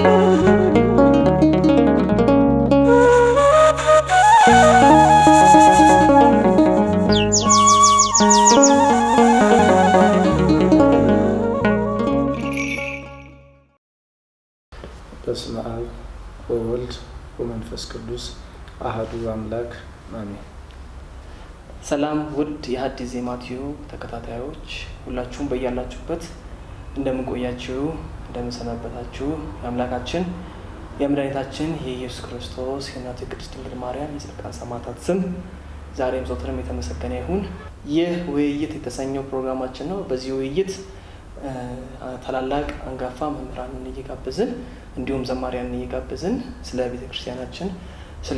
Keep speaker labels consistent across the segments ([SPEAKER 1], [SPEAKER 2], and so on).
[SPEAKER 1] በስመ አብ ወወልድ ወመንፈስ ቅዱስ አህዱ አምላክ አሜን።
[SPEAKER 2] ሰላም ውድ የሐዲስ ዜማ ቲዩብ ተከታታዮች ሁላችሁም በያላችሁበት እንደምንቆያችሁ እንደምንሰነበታችሁ የአምላካችን የመድኃኒታችን የኢየሱስ ክርስቶስ የእናቱ የቅድስት ድንግል ማርያም የጻድቃን ሰማዕታት ስም ዛሬም ዘወትርም የተመሰገነ ይሁን። ይህ ውይይት የተሰኘው ፕሮግራማችን ነው። በዚህ ውይይት ታላላቅ አንጋፋ መምህራንን እየጋበዝን እንዲሁም ዘማሪያንን እየጋበዝን ስለ ቤተ ክርስቲያናችን ስለ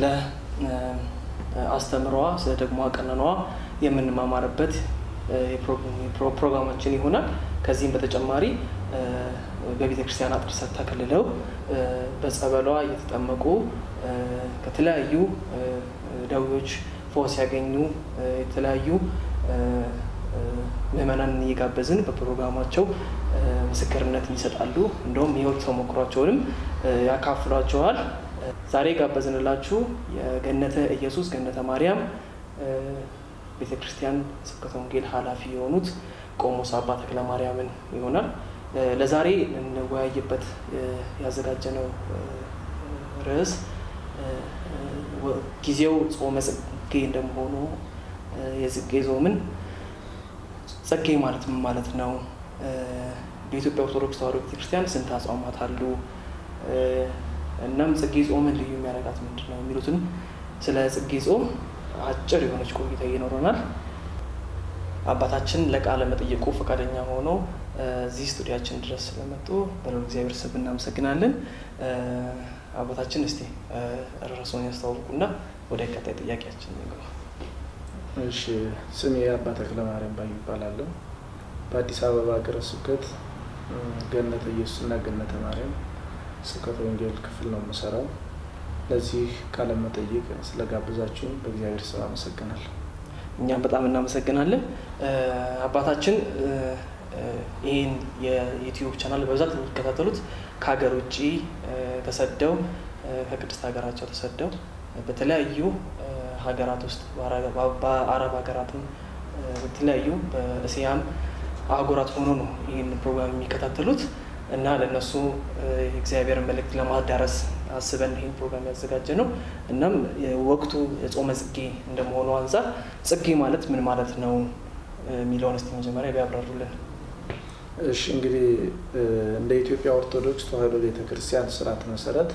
[SPEAKER 2] አስተምሯ ስለ ደግሞ አቀነኗ የምንማማርበት ፕሮግራማችን ይሆናል። ከዚህም በተጨማሪ በቤተ ክርስቲያን አጥር ስር ተከልለው በጸበሏ እየተጠመቁ ከተለያዩ ደዌዎች ፈውስ ያገኙ የተለያዩ ምዕመናንን እየጋበዝን በፕሮግራማቸው ምስክርነትን ይሰጣሉ። እንደውም የህይወት ተሞክሯቸውንም ያካፍሏቸዋል። ዛሬ ጋበዝንላችሁ የገነተ ኢየሱስ ገነተ ማርያም ቤተ ክርስቲያን ስብከተ ወንጌል ኃላፊ የሆኑት ቆሞስ አባ ተክለ ማርያምን ይሆናል። ለዛሬ እንወያይበት ያዘጋጀነው ርዕስ ጊዜው ጾመ ጽጌ እንደመሆኑ የጽጌ ጾምን ጸጌ ማለት ምን ማለት ነው? በኢትዮጵያ ኦርቶዶክስ ተዋሕዶ ቤተክርስቲያን ስንት አጽዋማት አሉ? እናም ጽጌ ጾምን ልዩ የሚያደርጋት ምንድን ነው? የሚሉትን ስለ ጽጌ ጾም አጭር የሆነች ቆይታ ይኖረናል። አባታችን ለቃለ መጠየቁ ፈቃደኛ ሆኖ እዚህ ስቱዲያችን ድረስ ስለመጡ በለው እግዚአብሔር ስም እናመሰግናለን። አባታችን እስቲ ርዕሱን ያስተዋውቁና ወደ ቀጣይ ጥያቄያችን እንግባ።
[SPEAKER 1] እሺ ስሜ አባ ተክለ ማርያም ባዩ ይባላለሁ። በአዲስ አበባ ሀገረ ስብከት ገነተ ኢየሱስና ገነተ ማርያም ስብከተ ወንጌል ክፍል ነው የምሰራው። ለዚህ ቃለ መጠይቅ ስለጋብዛችሁን በእግዚአብሔር ስም አመሰግናለሁ።
[SPEAKER 2] እኛም በጣም እናመሰግናለን። አባታችን ይህን የዩቲዩብ ቻናል በብዛት የሚከታተሉት ከሀገር ውጭ ተሰደው ከቅድስት ሀገራቸው ተሰደው በተለያዩ ሀገራት ውስጥ በአረብ ሀገራትም በተለያዩ በእስያም አህጉራት ሆኖ ነው ይህን ፕሮግራም የሚከታተሉት እና ለእነሱ የእግዚአብሔር መልእክት ለማዳረስ አስበን ይህን ፕሮግራም ያዘጋጀ ነው። እናም ወቅቱ የጾመ ጽጌ እንደመሆኑ አንጻር ጽጌ ማለት ምን ማለት ነው የሚለውን እስቲ መጀመሪያ ቢያብራሩልን።
[SPEAKER 1] እሺ እንግዲህ እንደ ኢትዮጵያ ኦርቶዶክስ ተዋሕዶ ቤተክርስቲያን ስርዓት መሰረት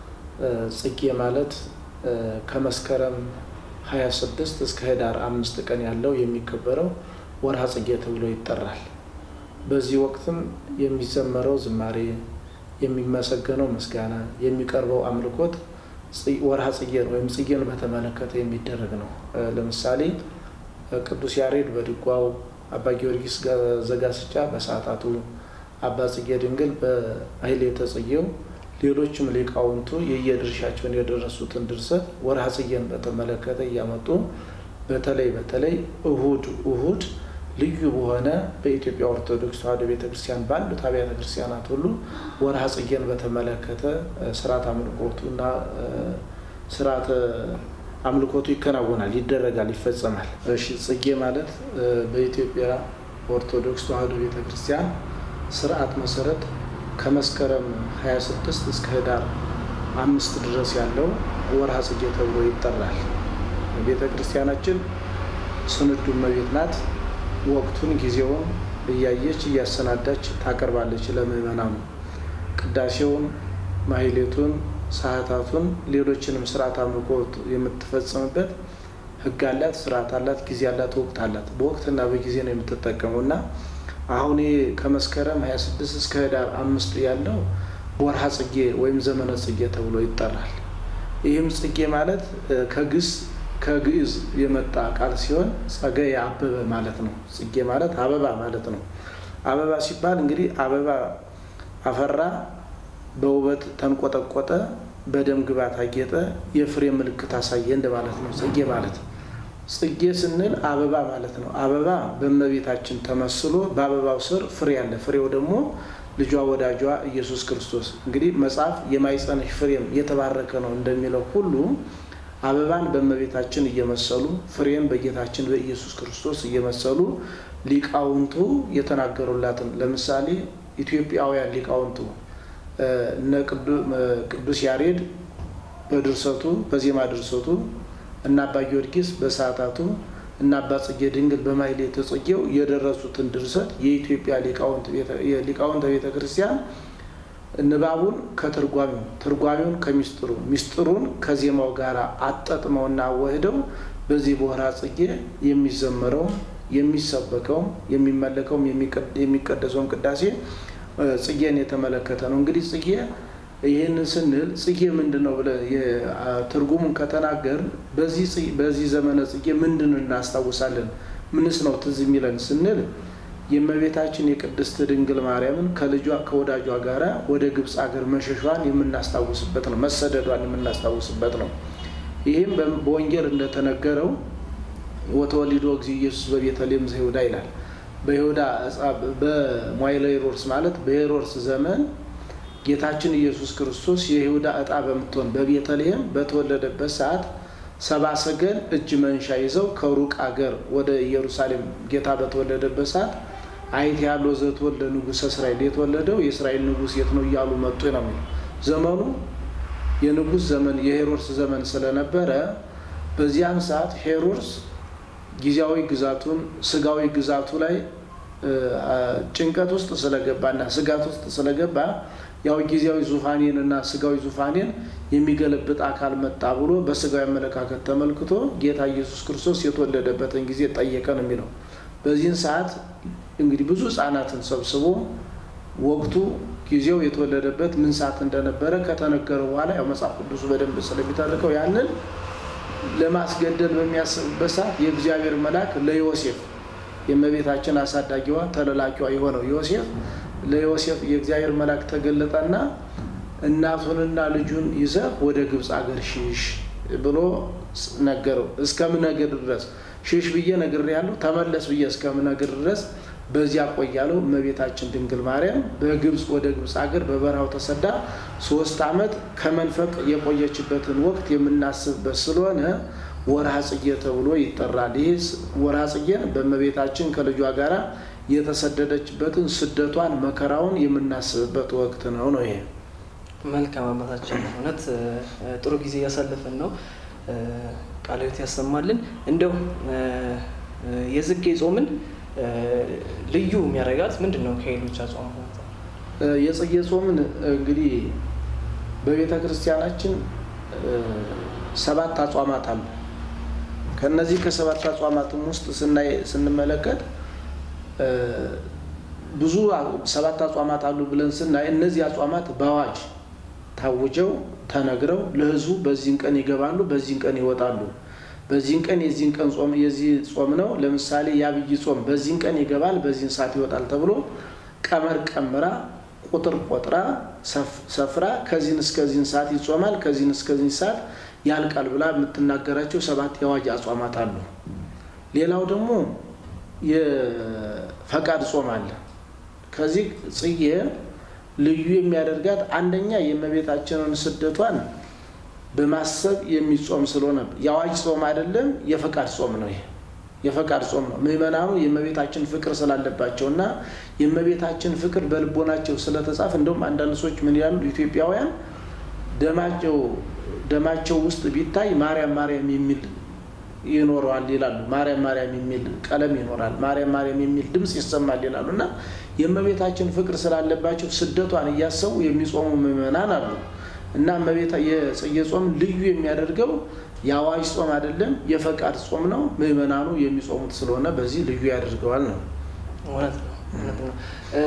[SPEAKER 1] ጽጌ ማለት ከመስከረም 26 እስከ ህዳር አምስት ቀን ያለው የሚከበረው ወርሃ ጽጌ ተብሎ ይጠራል። በዚህ ወቅትም የሚዘመረው ዝማሬ፣ የሚመሰገነው ምስጋና፣ የሚቀርበው አምልኮት ወርሃ ጽጌን ወይም ጽጌን በተመለከተ የሚደረግ ነው። ለምሳሌ ቅዱስ ያሬድ በድጓው፣ አባ ጊዮርጊስ ዘጋስጫ በሰዓታቱ፣ አባ ጽጌ ድንግል በማሕሌተ ጽጌው ሌሎችም ሊቃውንቱ የየድርሻቸውን የደረሱትን ድርሰት ወርሃ ጽጌን በተመለከተ እያመጡ በተለይ በተለይ እሁድ እሁድ ልዩ በሆነ በኢትዮጵያ ኦርቶዶክስ ተዋሕዶ ቤተክርስቲያን ባሉት አብያተ ክርስቲያናት ሁሉ ወርሃ ጽጌን በተመለከተ ስርዓት አምልኮቱ እና ስርዓተ አምልኮቱ ይከናወናል፣ ይደረጋል፣ ይፈጸማል። እሺ ጽጌ ማለት በኢትዮጵያ ኦርቶዶክስ ተዋሕዶ ቤተክርስቲያን ስርዓት መሰረት ከመስከረም 26 እስከ ህዳር አምስት ድረስ ያለው ወርሃ ጽጌ ተብሎ ይጠራል። ቤተ ክርስቲያናችን ስንዱ እመቤት ናት። ወቅቱን ጊዜውን እያየች እያሰናዳች ታቀርባለች ለምዕመናኑ። ቅዳሴውን፣ ማሕሌቱን፣ ሰዓታቱን፣ ሌሎችንም ስርዓት አምልኮ የምትፈጽምበት ህግ አላት፣ ስርዓት አላት፣ ጊዜ አላት፣ ወቅት አላት። በወቅትና በጊዜ ነው የምትጠቀመው እና አሁን ከመስከረም 26 እስከ ህዳር አምስት ያለው ወርሃ ጽጌ ወይም ዘመነ ጽጌ ተብሎ ይጠራል። ይህም ጽጌ ማለት ከግስ ከግዕዝ የመጣ ቃል ሲሆን ጸገየ አበበ ማለት ነው። ጽጌ ማለት አበባ ማለት ነው። አበባ ሲባል እንግዲህ አበባ አፈራ፣ በውበት ተንቆጠቆጠ፣ በደም ግባት አጌጠ፣ የፍሬ ምልክት አሳየ እንደማለት ነው ጽጌ ማለት ነው። ጽጌ ስንል አበባ ማለት ነው። አበባ በእመቤታችን ተመስሎ በአበባው ስር ፍሬ አለ። ፍሬው ደግሞ ልጇ ወዳጇ ኢየሱስ ክርስቶስ። እንግዲህ መጽሐፍ የማኅፀንሽ ፍሬም የተባረከ ነው እንደሚለው ሁሉ አበባን በእመቤታችን እየመሰሉ ፍሬን በጌታችን በኢየሱስ ክርስቶስ እየመሰሉ ሊቃውንቱ የተናገሩላትን ለምሳሌ ኢትዮጵያውያን ሊቃውንቱ እነ ቅዱስ ያሬድ በድርሰቱ በዜማ ድርሰቱ እና አባ ጊዮርጊስ በሰዓታቱ እና አባ ጽጌ ድንግል በማሕሌተ ጽጌው የደረሱትን ድርሰት የኢትዮጵያ ሊቃውንተ ቤተ ክርስቲያን ንባቡን ከትርጓሚው ትርጓሚውን ከሚስጥሩ ሚስጥሩን ከዜማው ጋር አጣጥመውና አዋህደው በዚህ በወርኃ ጽጌ የሚዘመረውም የሚሰበከውም የሚመለከውም የሚቀደሰውም ቅዳሴ ጽጌን የተመለከተ ነው። እንግዲህ ጽጌ ይህንን ስንል ጽጌ ምንድን ነው ብለ ትርጉሙን ከተናገር በዚህ ዘመነ ጽጌ ምንድን እናስታውሳለን? ምንስ ነው ትዝ የሚለን ስንል የእመቤታችን የቅድስት ድንግል ማርያምን ከልጇ ከወዳጇ ጋራ ወደ ግብፅ ሀገር መሸሿን የምናስታውስበት ነው። መሰደዷን የምናስታውስበት ነው። ይህም በወንጌል እንደተነገረው ወተወሊዶ እግዚእ ኢየሱስ በቤተልሔም ዘይሁዳ ይላል። በይሁዳ በሞይለ ሄሮድስ ማለት በሄሮድስ ዘመን ጌታችን ኢየሱስ ክርስቶስ የይሁዳ ዕጣ በምትሆን በቤተልሔም በተወለደበት ሰዓት ሰባ ሰገል እጅ መንሻ ይዘው ከሩቅ አገር ወደ ኢየሩሳሌም ጌታ በተወለደበት ሰዓት አይት ያለው ዘተወልደ ንጉሠ እስራኤል የተወለደው የእስራኤል ንጉሥ የት ነው እያሉ መጡ ነው የሚለው። ዘመኑ የንጉሥ ዘመን የሄሮድስ ዘመን ስለነበረ በዚያን ሰዓት ሄሮድስ ጊዜያዊ ግዛቱን ስጋዊ ግዛቱ ላይ ጭንቀት ውስጥ ስለገባና ስጋት ውስጥ ስለገባ ያው ጊዜያዊ ዙፋኔን እና ስጋዊ ዙፋኔን የሚገለብጥ አካል መጣ ብሎ በስጋዊ አመለካከት ተመልክቶ ጌታ ኢየሱስ ክርስቶስ የተወለደበትን ጊዜ ጠየቀ ነው የሚለው። በዚህን ሰዓት እንግዲህ ብዙ ሕፃናትን ሰብስቦ ወቅቱ ጊዜው የተወለደበት ምን ሰዓት እንደነበረ ከተነገረ በኋላ ያው መጽሐፍ ቅዱሱ በደንብ ስለሚተርከው ያንን ለማስገደል በሚያስብበት ሰዓት የእግዚአብሔር መልአክ ለዮሴፍ የእመቤታችን አሳዳጊዋ ተለላኪዋ የሆነው ዮሴፍ ለዮሴፍ የእግዚአብሔር መልአክ ተገለጠና እናቱንና ልጁን ይዘህ ወደ ግብፅ አገር ሽሽ ብሎ ነገረው። እስከምነግር ድረስ ሽሽ ብዬ ነግሬሃለሁ፣ ተመለስ ብዬ እስከምነግር ድረስ በዚያ ቆያለው። እመቤታችን ድንግል ማርያም በግብፅ ወደ ግብፅ ሀገር በበረሃው ተሰዳ ሶስት ዓመት ከመንፈቅ የቆየችበትን ወቅት የምናስብበት ስለሆነ ወርሃ ጽጌ ተብሎ ይጠራል። ይህ ወርሃ ጽጌን በእመቤታችን ከልጇ ጋራ የተሰደደችበትን ስደቷን መከራውን የምናስብበት ወቅት ነው ነው ይሄ።
[SPEAKER 2] መልካም አባታችን፣ እውነት ጥሩ ጊዜ እያሳለፍን ነው። ቃለ ሕይወት ያሰማልን። እንደው የዝጌ ጾምን ልዩ የሚያደርጋት ምንድን ነው? ከሌሎች አጽዋማት አንጻር
[SPEAKER 1] የጽጌ ጾምን እንግዲህ በቤተ ክርስቲያናችን ሰባት አጽዋማት አሉ። ከነዚህ ከሰባት አጽዋማትም ውስጥ ስናይ ስንመለከት ብዙ ሰባት አጽዋማት አሉ ብለን ስናይ እነዚህ አጽዋማት በአዋጅ ታውጀው ተነግረው ለሕዝቡ በዚህን ቀን ይገባሉ፣ በዚህን ቀን ይወጣሉ። በዚህን ቀን የዚህን ቀን ጾም የዚህ ጾም ነው። ለምሳሌ የአብይ ጾም በዚህን ቀን ይገባል፣ በዚህን ሰዓት ይወጣል ተብሎ ቀመር ቀምራ ቁጥር ቆጥራ ሰፍራ ከዚህን እስከዚህን ሰዓት ይጾማል፣ ከዚህን እስከዚህን ሰዓት ያልቃል ብላ የምትናገራቸው ሰባት የአዋጅ አጽዋማት አሉ። ሌላው ደግሞ የፈቃድ ጾም አለ። ከዚህ ጽጌ ልዩ የሚያደርጋት አንደኛ የእመቤታችንን ስደቷን በማሰብ የሚጾም ስለሆነ የአዋጅ ጾም አይደለም፣ የፈቃድ ጾም ነው። ይሄ የፈቃድ ጾም ነው። ምዕመናኑ የእመቤታችን ፍቅር ስላለባቸው እና የእመቤታችን ፍቅር በልቦናቸው ስለተጻፈ እንደውም አንዳንድ ሰዎች ምን ያሉ ኢትዮጵያውያን ደማቸው ደማቸው ውስጥ ቢታይ ማርያም ማርያም የሚል ይኖረዋል ይላሉ። ማርያም ማርያም የሚል ቀለም ይኖራል፣ ማርያም ማርያም የሚል ድምፅ ይሰማል ይላሉ እና የእመቤታችን ፍቅር ስላለባቸው ስደቷን እያሰቡ የሚጾሙ ምዕመናን አሉ እና እመቤታ የጽጌ ጾም ልዩ የሚያደርገው የአዋጅ ጾም አይደለም፣ የፈቃድ ጾም ነው። ምዕመናኑ የሚጾሙት ስለሆነ በዚህ ልዩ ያደርገዋል ነው።
[SPEAKER 2] እውነት ነው፣ እውነት ነው።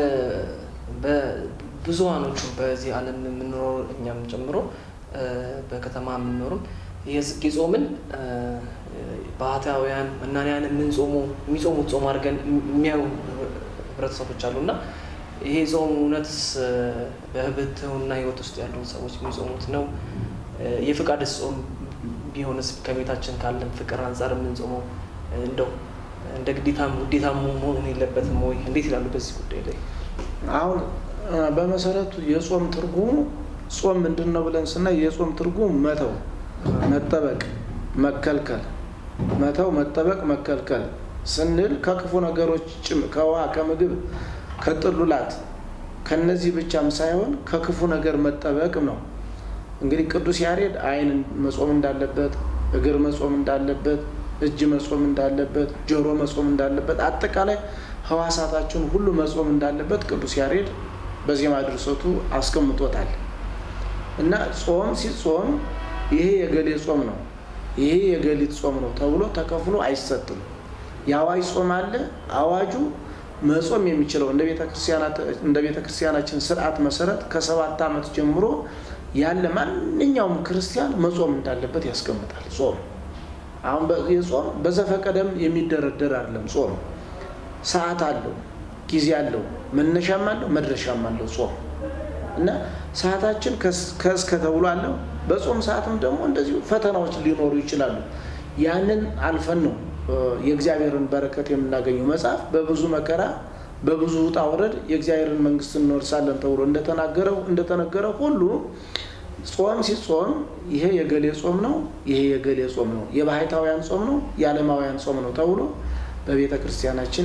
[SPEAKER 2] ብዙሀኖቹ በዚህ ዓለም የምንኖረው እኛም ጨምሮ በከተማ የምንኖርም የጽጌ ጾምን ባህታውያን መናንያን የምንጾሙ የሚጾሙት ጾም አድርገን የሚያዩ ህብረተሰቦች አሉ እና ይሄ ጾም እውነትስ በህብትውና ህይወት ውስጥ ያሉ ሰዎች የሚጾሙት ነው? የፍቃድ ጾም ቢሆንስ ከቤታችን ካለን ፍቅር አንጻር የምንጾመው እንደው እንደ ግዴታም ውዴታም መሆን የለበትም ወይ? እንዴት ይላሉ በዚህ ጉዳይ ላይ?
[SPEAKER 1] አሁን በመሰረቱ የጾም ትርጉሙ ጾም ምንድን ነው ብለን ስናይ የጾም ትርጉም መተው፣ መጠበቅ፣ መከልከል፣ መተው፣ መጠበቅ፣ መከልከል ስንል ከክፉ ነገሮች ከውሃ፣ ከምግብ፣ ከጥሉላት ከነዚህ ብቻም ሳይሆን ከክፉ ነገር መጠበቅ ነው። እንግዲህ ቅዱስ ያሬድ ዓይን መጾም እንዳለበት፣ እግር መጾም እንዳለበት፣ እጅ መጾም እንዳለበት፣ ጆሮ መጾም እንዳለበት፣ አጠቃላይ ህዋሳታችን ሁሉ መጾም እንዳለበት ቅዱስ ያሬድ በዜማ ድርሰቱ አስቀምጦታል። እና ጾም ሲጾም ይሄ የገሌ ጾም ነው፣ ይሄ የገሊት ጾም ነው ተብሎ ተከፍሎ አይሰጥም። የአዋጅ ጾም አለ። አዋጁ መጾም የሚችለው እንደ ቤተ ክርስቲያናችን ስርዓት መሰረት ከሰባት ዓመት ጀምሮ ያለ ማንኛውም ክርስቲያን መጾም እንዳለበት ያስቀምጣል። ጾም አሁን የጾም በዘፈቀደም የሚደረደር አይደለም። ጾም ሰዓት አለው፣ ጊዜ አለው፣ መነሻም አለው፣ መድረሻም አለው ጾም እና ሰዓታችን ከእስከ ተብሎ አለው። በጾም ሰዓትም ደግሞ እንደዚሁ ፈተናዎች ሊኖሩ ይችላሉ። ያንን አልፈን ነው የእግዚአብሔርን በረከት የምናገኘው። መጽሐፍ በብዙ መከራ በብዙ ውጣ ውረድ የእግዚአብሔርን መንግስት እንወርሳለን ተብሎ እንደተናገረው እንደተነገረው ሁሉ ጾም ሲጾም ይሄ የገሌ ጾም ነው፣ ይሄ የገሌ ጾም ነው፣ የባህታውያን ጾም ነው፣ የዓለማውያን ጾም ነው ተብሎ በቤተ ክርስቲያናችን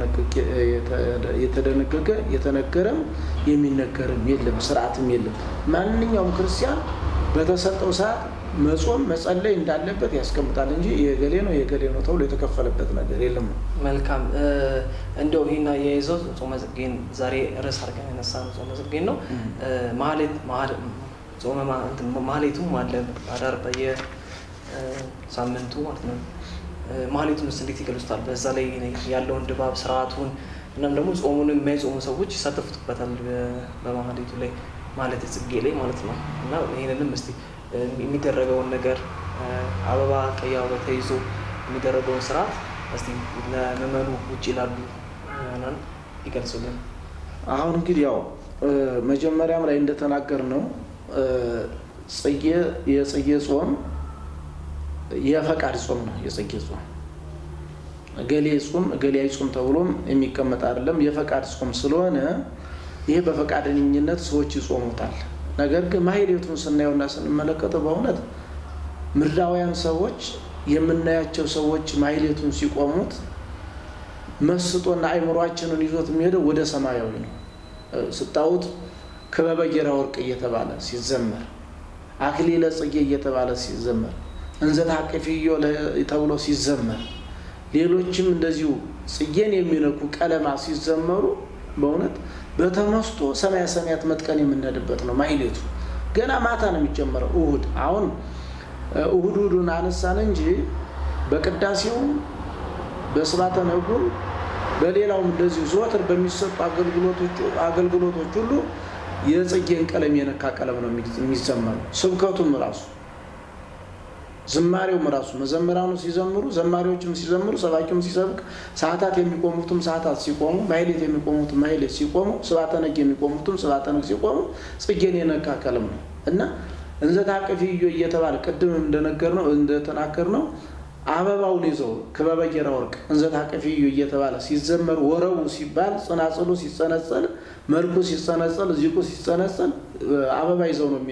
[SPEAKER 1] የተደነገገ የተነገረም የሚነገርም የለም፣ ስርዓትም የለም። ማንኛውም ክርስቲያን በተሰጠው ሰዓት መጾም መጸለይ እንዳለበት ያስቀምጣል እንጂ የገሌ ነው የገሌ ነው ተብሎ የተከፈለበት ነገር የለም ነው።
[SPEAKER 2] መልካም እንደው ይህና የይዘው ጾመ ጽጌን ዛሬ ርዕስ አድርገን ያነሳ ነው ጾመ ጽጌን ነው። ማህሌት ጾመ ማህሌቱም አለ አዳር በየሳምንቱ ማለት ነው። ማህሌቱን ውስጥ እንዴት ይገልጹታል? በዛ ላይ ያለውን ድባብ ስርዓቱን፣ እናም ደግሞ ጾሙን የማይጾሙ ሰዎች ይሳተፉበታል በማህሌቱ ላይ ማለት ጽጌ ላይ ማለት ነው እና ይህንንም እስቲ የሚደረገውን ነገር አበባ ቀይ አበባ ተይዞ የሚደረገውን ስርዓት እስቲ ለምዕመኑ ውጭ ላሉ ምዕመናን ይገልጹልን።
[SPEAKER 1] አሁን እንግዲህ ያው መጀመሪያም ላይ እንደተናገር ነው ጽጌ የጽጌ ጾም የፈቃድ ጾም ነው። የጽጌ ጾም እገሌ ጾም እገሌ አይጾም ተብሎም የሚቀመጥ አይደለም። የፈቃድ ጾም ስለሆነ ይሄ በፈቃደኝነት ሰዎች ይጾሙታል። ነገር ግን ማህሌቱን ስናየውና ስንመለከተው በእውነት ምድራውያን ሰዎች የምናያቸው ሰዎች ማህሌቱን ሲቆሙት መስጦና አይምሯችንን ይዞት የሚሄደው ወደ ሰማያዊ ነው። ስታዩት ክበበ ጌራ ወርቅ እየተባለ ሲዘመር፣ አክሊለ ጽጌ እየተባለ ሲዘመር፣ እንዘ ታቅፍዮ ተብሎ ሲዘመር፣ ሌሎችም እንደዚሁ ጽጌን የሚነኩ ቀለማት ሲዘመሩ በእውነት በተመስጦ ሰማያ ሰማያት መጥቀን የምንሄድበት ነው። ማህሌቱ ገና ማታ ነው የሚጀመረው። እሁድ አሁን እሁድ እሁዱን አነሳን እንጂ በቅዳሴውም በስባተ ነጉም በሌላውም እንደዚሁ ዘወትር በሚሰጡ አገልግሎቶች ሁሉ የጽጌን ቀለም የነካ ቀለም ነው የሚዘመረው። ስብከቱም ራሱ ዝማሬውም ራሱ መዘምራኑ ሲዘምሩ፣ ዘማሪዎችም ሲዘምሩ፣ ሰባኪውም ሲሰብክ፣ ሰዓታት የሚቆሙትም ሰዓታት ሲቆሙ፣ ማህሌት የሚቆሙትም ማህሌት ሲቆሙ፣ ስብሐተ ነግ የሚቆሙትም ስብሐተ ነግ ሲቆሙ ጽጌን የነካ ቀለም ነው እና እንዘ ታቅፍዮ እየተባለ ቅድም እንደነገር ነው እንደተናገር ነው አበባውን ይዘው ክበበ ጌራ ወርቅ እንዘ ታቅፍዮ እየተባለ ሲዘመር ወረቡ ሲባል ጽናጽሉ ሲጸነጸል መልኩ ሲጸነጸል ዚቁ ሲጸነጸል አበባ ይዘው ነው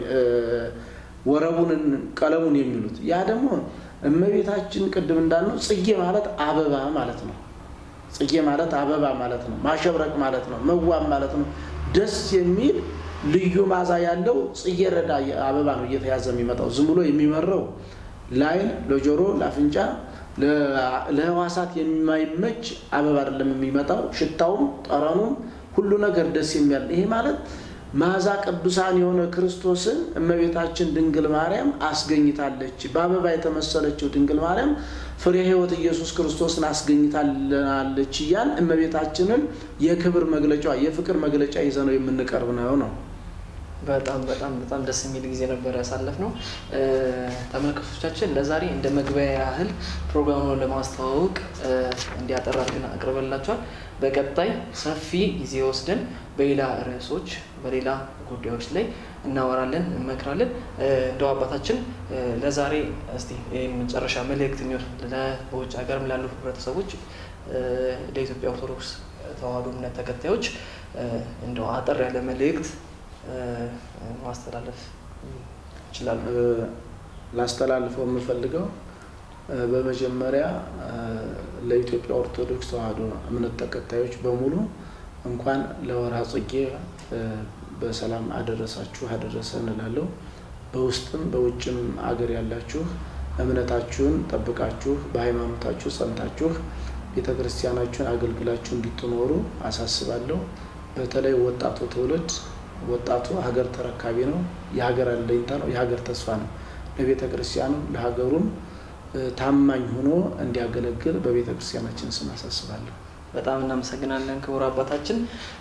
[SPEAKER 1] ወረቡን ቀለሙን የሚሉት ያ ደግሞ እመቤታችን ቅድም እንዳልነው ጽጌ ማለት አበባ ማለት ነው። ጽጌ ማለት አበባ ማለት ነው። ማሸብረቅ ማለት ነው። መዋብ ማለት ነው። ደስ የሚል ልዩ ማዛ ያለው ጽጌረዳ አበባ ነው እየተያዘ የሚመጣው። ዝም ብሎ የሚመረው ለዓይን፣ ለጆሮ፣ ለአፍንጫ፣ ለህዋሳት የማይመች አበባ አይደለም የሚመጣው። ሽታውም ጠረኑም ሁሉ ነገር ደስ የሚያል ይሄ ማለት ማዛ ቅዱሳን የሆነ ክርስቶስን እመቤታችን ድንግል ማርያም አስገኝታለች። በአበባ የተመሰለችው ድንግል ማርያም ፍሬ ሕይወት ኢየሱስ ክርስቶስን አስገኝታለች እያል እመቤታችንን የክብር መግለጫ የፍቅር መግለጫ ይዘ ነው የምንቀርብ ነው ነው።
[SPEAKER 2] በጣም በጣም በጣም ደስ የሚል ጊዜ ነበር ያሳለፍ ነው። ተመልካቾቻችን ለዛሬ እንደ መግቢያ ያህል ፕሮግራሙን ለማስተዋወቅ እንዲያጠር አድርገን አቅርበላቸዋል። በቀጣይ ሰፊ ጊዜ ወስደን በሌላ ርዕሶች በሌላ ጉዳዮች ላይ እናወራለን፣ እንመክራለን። እንደው አባታችን ለዛሬ እስቲ መጨረሻ መልእክት የሚሆን በውጭ ሀገርም ላሉ ህብረተሰቦች ለኢትዮጵያ ኦርቶዶክስ ተዋሕዶ እምነት ተከታዮች እንደው አጠር ያለ መልእክት ማስተላለፍ ይችላሉ?
[SPEAKER 1] ላስተላልፈው የምፈልገው በመጀመሪያ ለኢትዮጵያ ኦርቶዶክስ ተዋሕዶ እምነት ተከታዮች በሙሉ እንኳን ለወርሃ ጽጌ በሰላም አደረሳችሁ አደረሰን እላለሁ። በውስጥም በውጭም አገር ያላችሁ እምነታችሁን ጠብቃችሁ በሃይማኖታችሁ ጸንታችሁ ቤተ ክርስቲያናችሁን አገልግላችሁ እንድትኖሩ አሳስባለሁ። በተለይ ወጣቱ ትውልድ ወጣቱ ሀገር ተረካቢ ነው፣ የሀገር አለኝታ ነው፣ የሀገር ተስፋ ነው። ለቤተ ክርስቲያኑ ለሀገሩም ታማኝ ሆኖ እንዲያገለግል በቤተ ክርስቲያናችን ስም አሳስባለሁ።
[SPEAKER 2] በጣም እናመሰግናለን ክቡር አባታችን።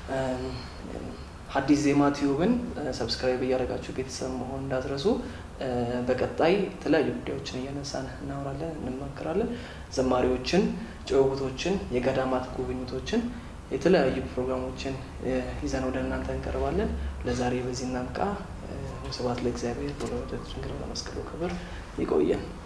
[SPEAKER 2] ሐዲስ ዜማ ቲዩብን ሰብስክራይብ እያደረጋችሁ ቤተሰብ መሆን እንዳትረሱ። በቀጣይ የተለያዩ ጉዳዮችን እያነሳን እናወራለን፣ እንማከራለን። ዘማሪዎችን፣ ጭውውቶችን፣ የገዳማት ጉብኝቶችን፣ የተለያዩ ፕሮግራሞችን ይዘን ወደ እናንተ እንቀርባለን። ለዛሬ በዚህ እናብቃ። ስብሐት ለእግዚአብሔር ወለወላዲቱ ድንግል ወለመስቀሉ ክቡር። ይቆየን።